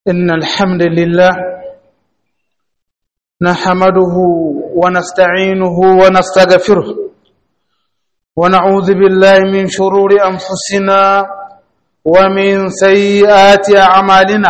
إن الحمد لله نحمده ونستعينه ونستغفره ونعوذ بالله من شرور أنفسنا ومن سيئات أعمالنا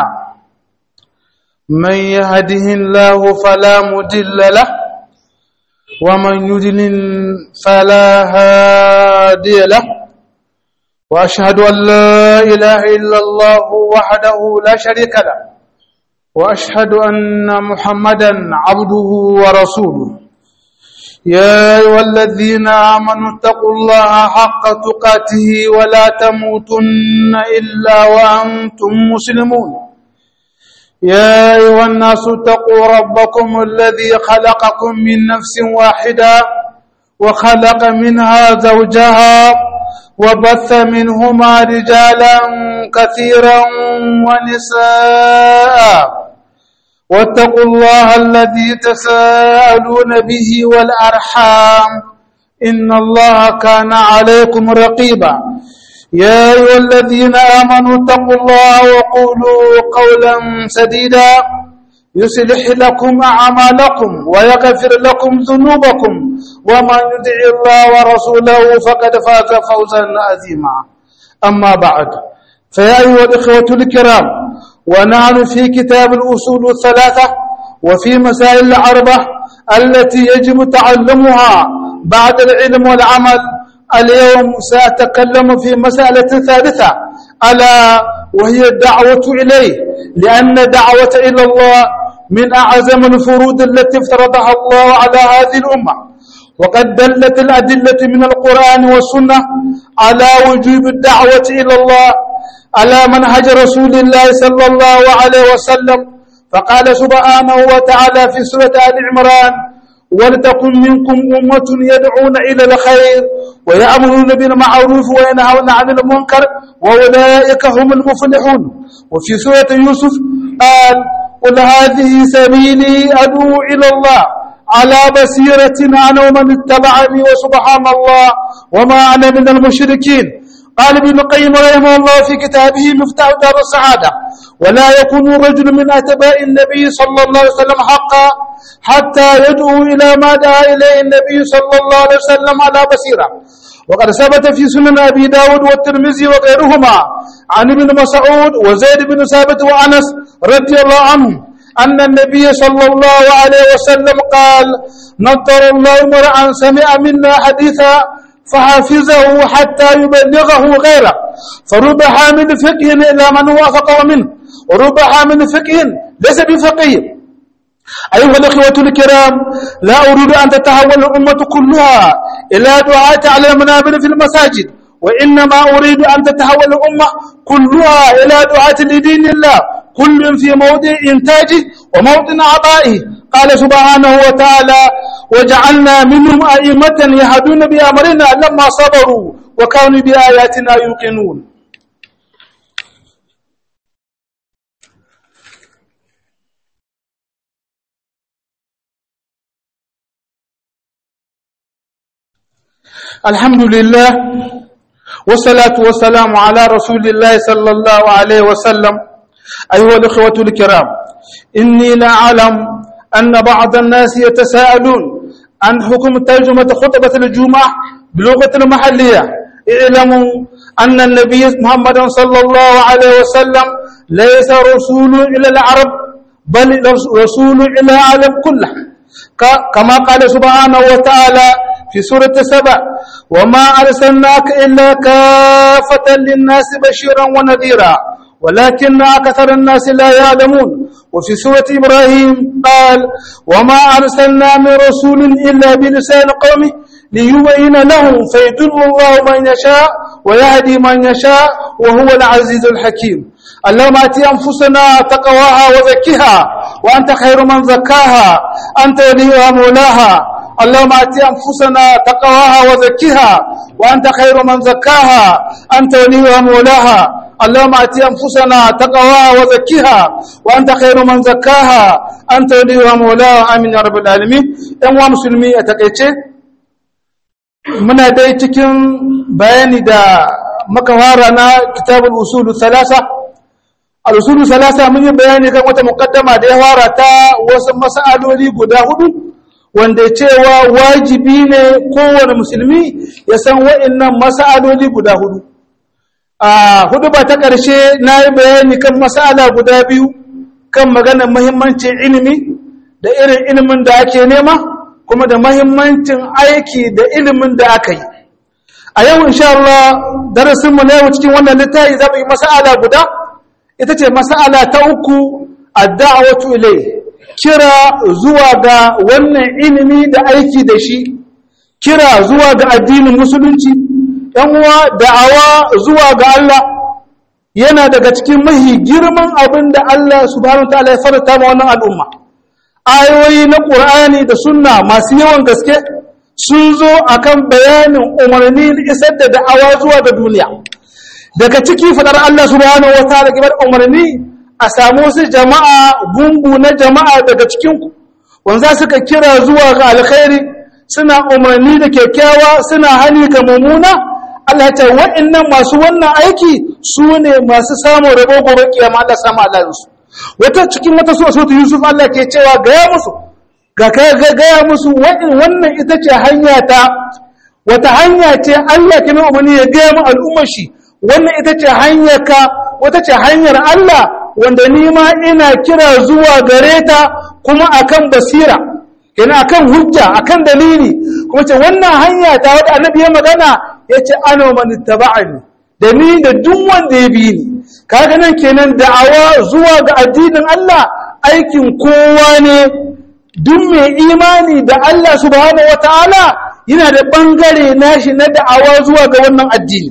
من يهده الله فلا مدل له ومن يدلل فلا هادي له وأشهد أن لا إله إلا الله وحده لا شريك له وأشهد أن محمدا عبده ورسوله يا أيها الذين آمنوا اتقوا الله حق تقاته ولا تموتن إلا وأنتم مسلمون يا أيها الناس اتقوا ربكم الذي خلقكم من نفس واحدة وخلق منها زوجها وبث منهما رجالا كثيرا ونساء واتقوا الله الذي تساءلون به والأرحام إن الله كان عليكم رقيبا يا أيها الذين آمنوا اتقوا الله وقولوا قولا سديدا يصلح لكم أعمالكم ويغفر لكم ذنوبكم ومن يطع الله ورسوله فقد فاز فوزا عظيما أما بعد فيا أيها الإخوة الكرام ونحن في كتاب الأصول الثلاثة وفي مسائل الأربع التي يجب تعلمها بعد العلم والعمل اليوم سأتكلم في مسألة ثالثة ألا وهي الدعوة إليه لأن دعوة إلى الله من أعظم الفروض التي افترضها الله على هذه الأمة وقد دلت الأدلة من القرآن والسنة على وجوب الدعوة إلى الله على منهج رسول الله صلى الله عليه وسلم فقال سبحانه وتعالى في سورة آل عمران ولتكن منكم أمة يدعون إلى الخير ويأمرون بالمعروف وينهون عن المنكر وأولئك هم المفلحون وفي سورة يوسف قال قل هذه سبيلي أدعو إلى الله على بصيرة أنا ومن اتبعني وسبحان الله وما أنا من المشركين قال ابن القيم رحمه الله في كتابه مفتاح دار السعادة ولا يكون الرجل من أتباع النبي صلى الله عليه وسلم حقا حتى يدعو إلى ما دعا إليه النبي صلى الله عليه وسلم على بصيرة وقد ثبت في سنن أبي داود والترمذي وغيرهما عن ابن مسعود وزيد بن ثابت وأنس رضي الله عنهم أن النبي صلى الله عليه وسلم قال نضر الله امرأ سمع منا حديثا فحافظه حتى يبلغه غيره فرب حامل فقه إلى من وافقه منه ورب حامل فقه ليس بفقيه أيها الأخوة الكرام لا أريد أن تتحول الأمة كلها إلى دعاة على المنابر في المساجد وإنما أريد أن تتحول الأمة كلها إلى دعاة لدين الله كل في موضع إنتاجه وموضع عطائه قال سبحانه وتعالى وجعلنا منهم أئمة يهدون بأمرنا لما صبروا وكانوا بآياتنا يوقنون الحمد لله والصلاة والسلام على رسول الله صلى الله عليه وسلم أيها الإخوة الكرام إني لا أعلم أن بعض الناس يتساءلون عن حكم ترجمة خطبة الجمعة بلغة المحلية اعلموا أن النبي محمد صلى الله عليه وسلم ليس رسول إلى العرب بل رسول إلى العالم كله كما قال سبحانه وتعالى في سورة سبع وما أرسلناك إلا كافة للناس بشيرا ونذيرا ولكن أكثر الناس لا يعلمون وفي سورة إبراهيم قال وما أرسلنا من رسول إلا بلسان قومه ليبين لهم فيدل الله من يشاء ويهدي من يشاء وهو العزيز الحكيم اللهم ات انفسنا تقواها وزكها وانت خير من زكاها انت وليها مولاها اللهم ات انفسنا تقواها وزكها وانت خير من زكاها انت وليها مولاها اللهم ات انفسنا تقواها وزكها وانت خير من زكاها انت وليها مولاها امين يا رب العالمين ان مسلمي اتقيتي muna dai cikin bayani da makawara na kitabul usulu thalasa al-usul salasa mun yi bayani kan wata muqaddama da ya fara ta wasu mas'aloli guda hudu wanda cewa wajibi ne kowane musulmi ya san wa'annan mas'aloli guda hudu a hudu ba ta ƙarshe na yi bayani kan mas'ala guda biyu kan maganar muhimmancin ilimi da irin ilimin da ake nema kuma da muhimmancin aiki da ilimin da aka yi a yau insha Allah darasinmu na yau cikin wannan littafi za mu yi mas'ala guda ita ce mas'ala ta uku ad-da'watu ilay kira zuwa ga wannan ilimi da aiki da shi kira zuwa ga addinin musulunci yan uwa da'awa zuwa ga Allah yana daga cikin mahi girman abin da Allah subhanahu wataala ya farata ma wannan al'umma ayoyi na Qur'ani da sunna masu yawan gaske sun zo akan bayanin umarni isar da da'awa zuwa ga duniya daga ciki fadar Allah subhanahu wataala kibar umarni a samu wasu jama'a gungu na jama'a daga cikin ku wanda suka kira zuwa ga alkhairi suna umarni da kyakkyawa suna hani ga mummuna Allah ta wa'annan masu wannan aiki su ne masu samun rabo gobe kiyama Allah samu Allah su wata cikin wata so so Yusuf Allah ke cewa gaya musu ga kai gaya musu wannan ita ce hanya ta wata hanya ce Allah ke mai umarni ya gaya mu al'ummar shi wannan ita ce hanyar ka wata ce hanyar Allah wanda ni ma ina kira zuwa gare ta kuma akan basira yana akan hujja akan dalili kuma ce wannan hanya ta wadda annabi ya magana ya ce ana mani taba'ani da ni da duk wanda ya bi ni kaga nan kenan da'awa zuwa ga addinin Allah aikin kowa ne duk mai imani da Allah subhanahu wataala yana da bangare nashi na da'awa zuwa ga wannan addini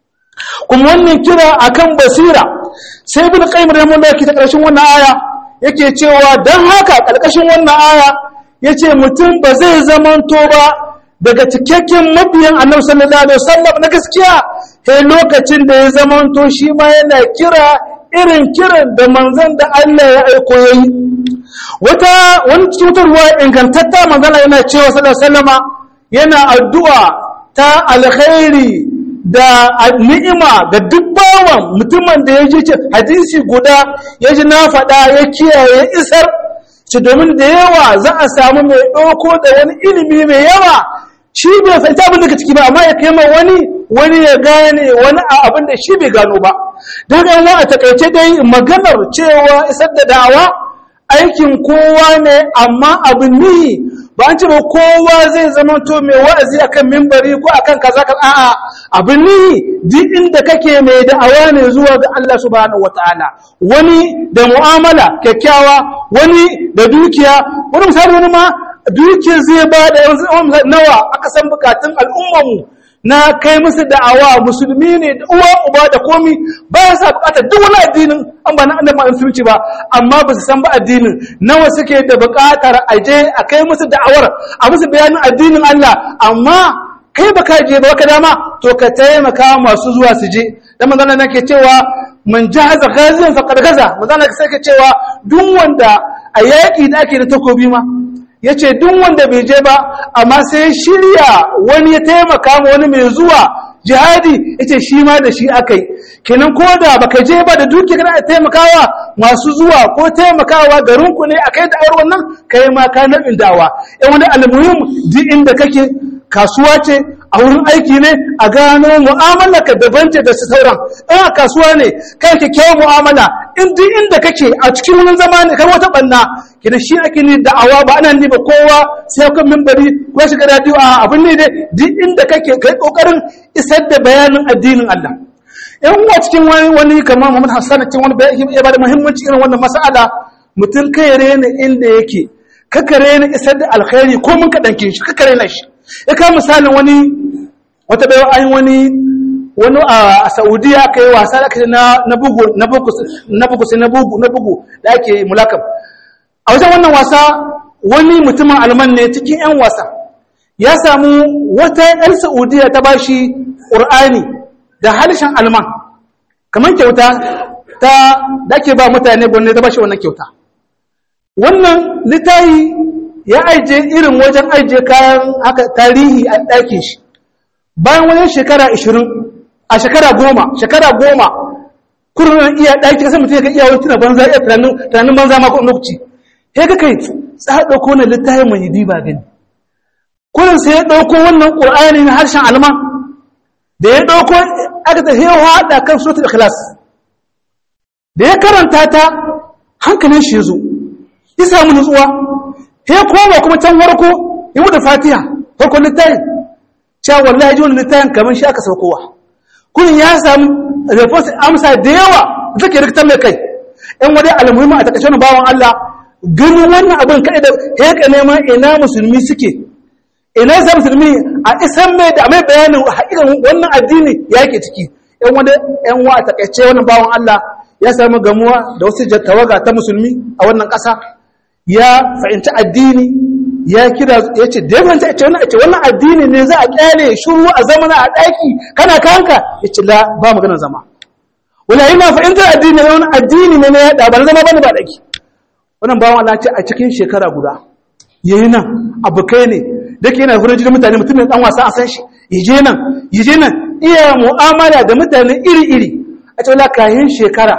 kuma wannan kira akan basira sai ibn qayyim rahimahullah ke ta karshen wannan aya yake cewa dan haka karkashin wannan aya yace mutum ba zai zamanto ba daga cikakken mabiyan annabi sallallahu alaihi wasallam na gaskiya sai lokacin da ya zamanto shi ma yana kira irin kiran da manzon da Allah ya aiko yayi wata wani cutarwa ingantatta manzon yana cewa sallallahu alaihi wasallama yana addu'a ta alkhairi da ni'ima ga duk bawan mutumin da ya ji hadisi guda ya ji na faɗa ya kiyaye isar ci domin da yawa za a samu mai ɗauko da wani ilimi mai yawa shi bai fahimta abin da ka ciki ba amma ya kai wani wani ya gane wani abin da shi bai gano ba don yan a takaice dai maganar cewa isar da da'awa aikin kowa ne amma abin nihi ba an ce ba kowa zai zama to mai wa'azi akan mimbari ko akan kaza kaza a'a abin nihi duk inda kake mai da'awa ne zuwa ga Allah subhanahu wataala wani da mu'amala kyakkyawa wani da dukiya wani misali wani ma dukiyar zai ba da nawa aka san bukatun al'ummarmu na kai musu da'awa musulmi ne da uwa uba da komi ba ya sa bukatar duk wani addinin an ba na annabi musulunci ba amma ba su san ba addinin nawa suke da bukatar aje a kai musu da'awar a musu bayanin addinin Allah amma kai baka je ba ka dama to ka taimaka masu zuwa su je dan magana nake cewa man jahaza ghaziyan faqad gaza magana sai ka cewa duk wanda a yaki da ake da takobi ma ya ce duk wanda bai je ba amma sai shirya wani ya taimaka ma wani mai zuwa jihadi ya ce shi ma da shi aka yi kenan ko da baka je ba da duki kana taimakawa masu zuwa ko taimakawa garinku ne a kai da awar wannan kai ma ka nabin dawa yan wani almuhim duk inda kake kasuwa ce a wurin aiki ne a gano mu'amala ka daban ce da su sauran in a kasuwa ne kai kyakkyawar mu'amala in duk inda kake a cikin wurin zama ne kai wata banna kina shi ake ni da'awa ba ana ni ba kowa sai kan mimbari ko shiga radio a abin ne dai duk inda kake kai kokarin isar da bayanin addinin Allah in wa cikin wani wani kamar Muhammad Hassan cikin wani bayani ya bada muhimmanci irin wannan mas'ala mutum kai rena inda yake kaka rena isar da alkhairi ko mun ka danke shi kaka rena shi ya ka misalin wani wata bayan an wani wani a Saudiya kai wasa da ake na na bugu na bugu na bugu sai na bugu na bugu da ake mulakab a wajen wannan wasa wani mutumin alman ne cikin 'yan wasa ya samu wata 'yan saudiya ta bashi ƙur'ani da harshen alman kamar kyauta ta da ake ba mutane gwamnati ta bashi wannan kyauta wannan littayi ya aije irin wajen aije kayan haka tarihi a ɗakin shi bayan wajen shekara 20 a shekara goma shekara goma kurin iya ɗaki kasan mutum ya ga iyawar tuna banza iya tunanin banza ma ko lokaci ya ga kai za ɗauko na littafin mai yi ba gani kurin sai ya ɗauko wannan ƙur'ani na harshen alma da ya ɗauko aka ta hewa haɗa kan suratul ikhlas da ya karanta ta hankalin shi ya zo ya samu nutsuwa ya koma kuma can warko ya wuce fatiha farkon littafin cewa wallahi ji wani littafin kamar shi aka saukowa kurin ya samu response amsa da yawa da take rikitar mai kai yan wani almuhimmi a takaice wani bawan Allah ganin wannan abin kai da ya ka nema ina musulmi suke ina sa musulmi a isan mai da mai bayanin hakikan wannan addini ya yake ciki yan wani yan wa a takaice wannan bawan Allah ya samu gamuwa da wasu tawaga ta musulmi a wannan ƙasa ya fahimci addini ya kira ya ce da yamanta ya ce wannan ce wannan addini ne za a kyale shuru a zamana a ɗaki kana kanka ya ce la ba maganar zama wala ina fahimtar addini ne wani addini ne na yaɗa ba na zama bane ba ɗaki wannan bawan Allah ce a cikin shekara guda yayi nan abokai ne da ke yana furin jikin mutane mutum ne dan wasa a san shi yaje nan yaje nan iya mu'amala da mutane iri-iri a ce wala kayan shekara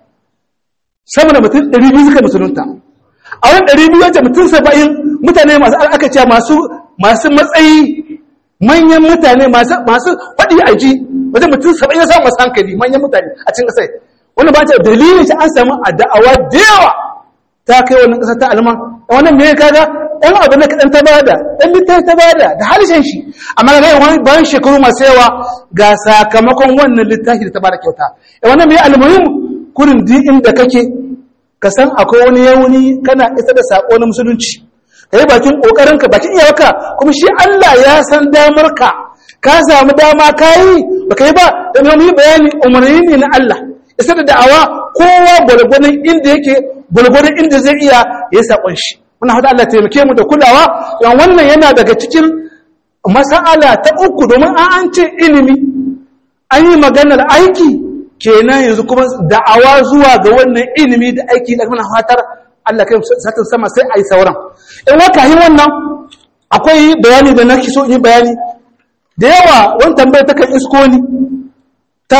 sama da mutum 200 suka musulunta a wani 200 wacce mutum 70 mutane masu aka ce masu masu matsayi manyan mutane masu masu faɗi a ji wajen mutum 70 ya samu masu hankali manyan mutane a cikin ƙasai wani ba ta dalilin shi an samu a da'awa da yawa ta kai wannan ƙasar ta alman wannan me kaga ɗan abu na kaɗan ta bada ɗan littafi ta bada da harshen shi amma ga wani bayan shekaru masu yawa ga sakamakon wannan littafi da ta bada kyauta wannan me almuhim kurin di inda kake ka san akwai wani yauni kana isa da sako na musulunci ka yi bakin ƙoƙarinka bakin iyawarka kuma shi Allah ya san damar ka ka samu dama ka yi ba ka yi ba da mai yi bayani umarni ne na Allah isa da da'awa kowa gwalgwadon inda yake gwalgwadon inda zai iya ya saƙon shi muna hada Allah taimake mu da kulawa yan wannan yana daga cikin mas'ala ta uku domin an an ce ilimi an yi maganar aiki kenan yanzu kuma da'awa zuwa ga wannan ilimi da aiki da muna fatar Allah kai satin sama sai ai sauran in waka yi wannan akwai bayani da nake so yi bayani da yawa wani tambayar ta kan isko ni ta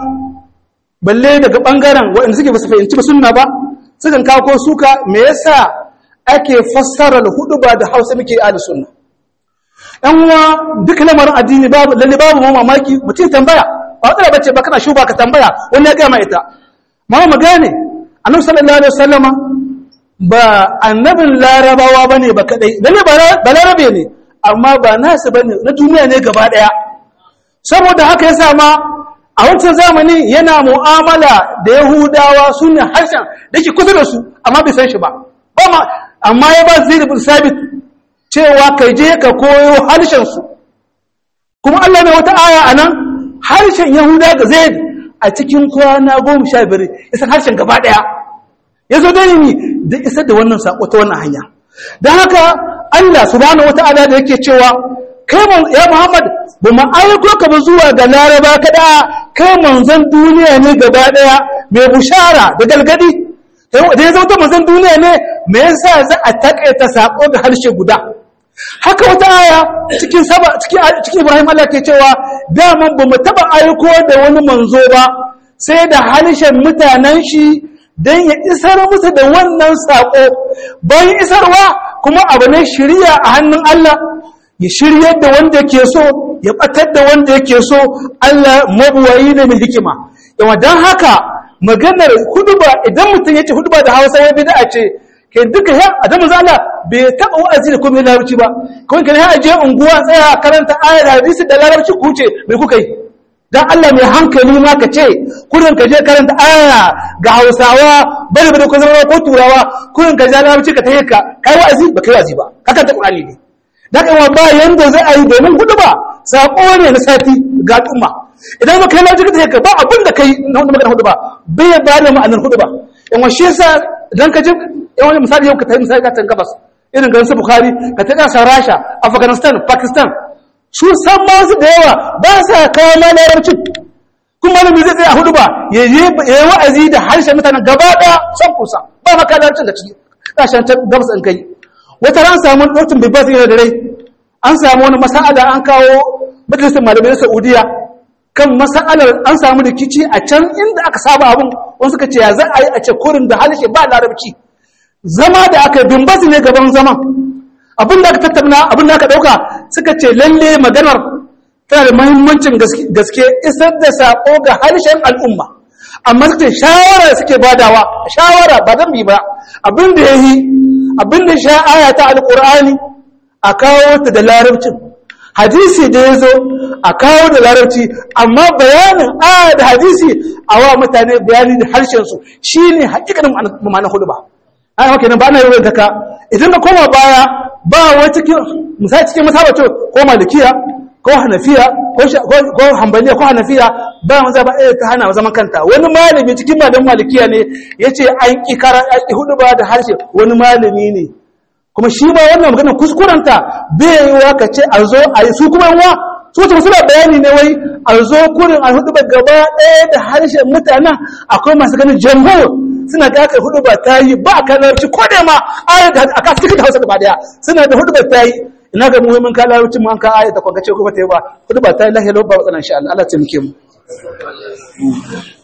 balle daga bangaren waɗanda suke ba su fahimci ba sunna ba sukan kawo ko suka me yasa ake fassara hudu ba da hausa muke ahli sunna yan uwa duk lamarin addini babu lalle babu mamaki mutum tambaya ba matsala bace ba kana shuba ka tambaya wani ya gaya ma ita ma mu gane annabi sallallahu alaihi wasallama ba annabin larabawa bane ba kadai lalle ba larabe ne amma ba nasu bane na duniya ne gaba daya saboda haka yasa ma a wancan zamani yana mu'amala da yahudawa sunne harshen da ke kusa da su amma bai san shi ba ba ma amma ya ba zai bin sabit cewa kai je ka koyo harshen su kuma Allah ne wata aya anan harshen yahuda ga zaid a cikin kwana goma sha biyar isa harshen gaba daya ya zo da ni da isar da wannan sako ta wannan hanya don haka Allah subhanahu wata'ala da yake cewa kai ya Muhammad ba mu aiko ka ba zuwa ga Laraba kada kai manzon duniya ne gaba daya mai bushara da galgadi da ya zauta manzon duniya ne me yasa za a takaita sako ga harshe guda haka wata aya cikin saba cikin cikin Ibrahim Allah ke cewa daman ba mu taba aiko da wani manzo ba sai da harshen mutanen shi don ya isar musu da wannan saƙo bayan isarwa kuma abu ne shirya a hannun Allah ya shiryar da wanda ke so ya ɓatar da wanda yake so Allah mabuwayi ne mai hikima yawa don haka maganar huduba idan mutum ya ce huduba da hausa ya bida ce ke duka ya a zama zala bai taɓa wa'azi da kuma larabci ba kuma kan ya ajiye unguwa tsaya karanta ayar hadisi da larabci ku ce mai kuka yi dan Allah mai hankali ma ka ce kurin ka je karanta aya ga Hausawa bari bari ko zama ko Turawa kurin ka ja larabci ka tayi ka kai wa'azi ba kai wa'azi ba haka ta Qur'ani ne dan kan ba yanda zai ayi domin hudu ba sako ne na sati ga umma idan ba kai larabci ka tayi ka ba abin da kai na wanda magana hudu ba bai ba da ma'anar hudu ba in washe yasa dan ka ji wani misali yau ka tayi misali ka tan gabas irin garin su Bukhari ka tayi kasar Rasha Afghanistan Pakistan su san masu da yawa ba sa kawo ma larabcin kuma malami zai tsaye a hudu ba ya yi wa'azi da harshen mutanen gaba ɗaya son kusa ba maka larabcin da ciki ƙasashen ta gabas in kai wata ran samu lokacin bai ba su yana da rai an samu wani masa'ada an kawo majalisar malamai na saudiya kan masalar an samu rikici a can inda aka saba abin wasu suka ce ya za a yi a ce kurin da harshe ba larabci zama da aka dumbasu ne gaban zaman abin da aka tattauna abin da aka dauka suka ce lalle maganar tana da mahimmancin gaske isar da sako ga harshen al'umma amma suka ce shawara suke badawa shawara ba zan bi ba abin da ya yi abin da sha aya ta alƙur'ani a kawo ta da larabcin hadisi da ya zo a kawo da larabci amma bayanin aya da hadisi a wa mutane bayani da harshensu shi ne hakikanin ma'anar hudu ba ai haka ba na yi ka idan ka koma baya ba wai cikin misali cikin masabato ko malikiya ko hanafiya ko hambaliya ko hanafiya ba mu zaba ɗaya ta hana zaman kanta wani malami cikin malamin malikiya ne ya ce an ƙi kara an ƙi hudu ba da harshe wani malami ne kuma shi ma wannan maganar kuskurenta bai yi wa ka ce a zo a yi su kuma yawa su wata suna bayani ne wai a zo kurin a hudu ba gaba ɗaya da harshen mutanen akwai masu ganin jamhur suna ga aka hudu ba ta yi ba a kalarci ko da ma ayat a kasu cikin hausa gaba daya suna da hudu ba ta yi ina ga muhimmin kalarci ma an ka ayat da kwangace ko ba ta yi ba hudu ba ta yi lahiyar ba matsala insha Allah Allah ta muke mu